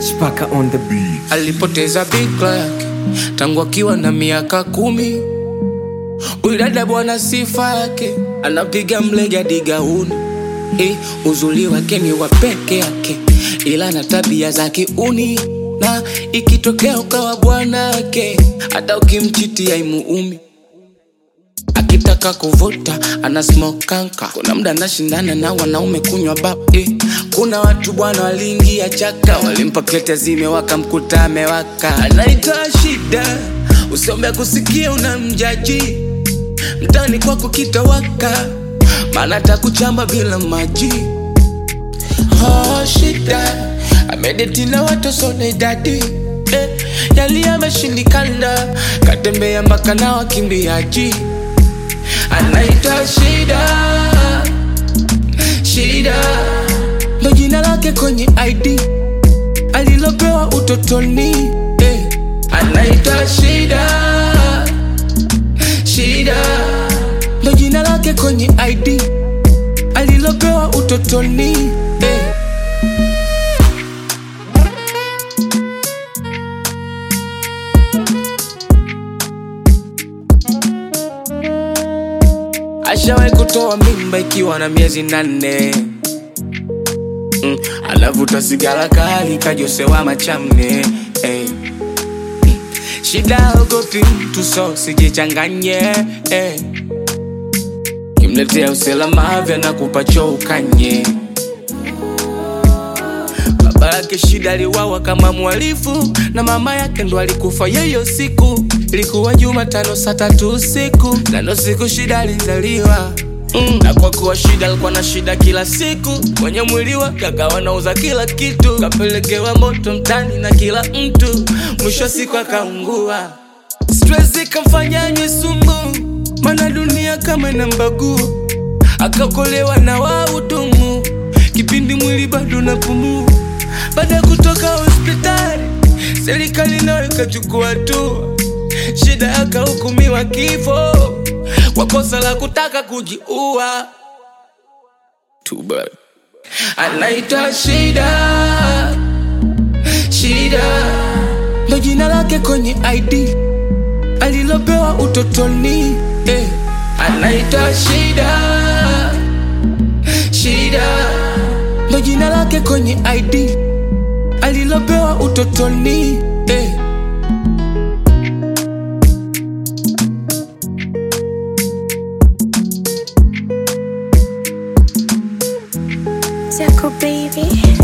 Chipaka on the beat. alipoteza bikra yake tangu akiwa na miaka kumi. Huyu dada bwana, sifa yake anapiga mlega digauni. Eh, uzuri wake ni wa peke yake, ila na tabia za kiuni, na ikitokea ukawa bwanake, hata ukimchiti haimuumi akitaka kuvuta ana smoke kanka. Kuna mda anashindana na wanaume kunywa bab eh. Kuna watu bwana waliingia chaka, walimpa klete zimewaka, mkuta amewaka, anaitwa shida. Usiombe kusikia unamjaji mtani kwako kitawaka, maana atakuchamba bila maji. Oh, shida amedeti na watu sona idadi eh, yali ameshindikana, katembea mpaka na wakimbiaji anaitwa Shida, Shida ndo jina lake kwenye ID alilopewa utotoni eh. Anaitwa Shida, Shida ndo jina lake kwenye ID alilopewa utotoni eh. Ashawahi kutoa mimba ikiwa na miezi nane mm, anavuta sigara kali kajosewa machamne eh. Mm, shida ogopi mtu so sijichanganye eh. kimletea usalama vya na kupacho ukanye baba yake shida aliwawa kama mwalifu na mama yake ndo alikufa yeyo siku ilikuwa jumatano saa tatu usiku nano siku shida alizaliwa Mm, na kwa kuwa shida alikuwa na shida kila siku kwenye mwili wake akawa nauza kila kitu kapelekewa moto mtani na kila mtu mwisho wa siku akaungua stress ikamfanya anywe sumu mana dunia kama inambagua akakolewa na wahudumu kipindi mwili bado napumua baada ya kutoka hospitali serikali nayo ikachukua hatua shida akahukumiwa kifo kwa kosa la kutaka kujiua Too bad. anaitwa shida shida ndo jina lake kwenye id alilopewa utotoni eh. anaitwa shida shida ndo jina lake kwenye id alilopewa utotoni eh. Jaco baby.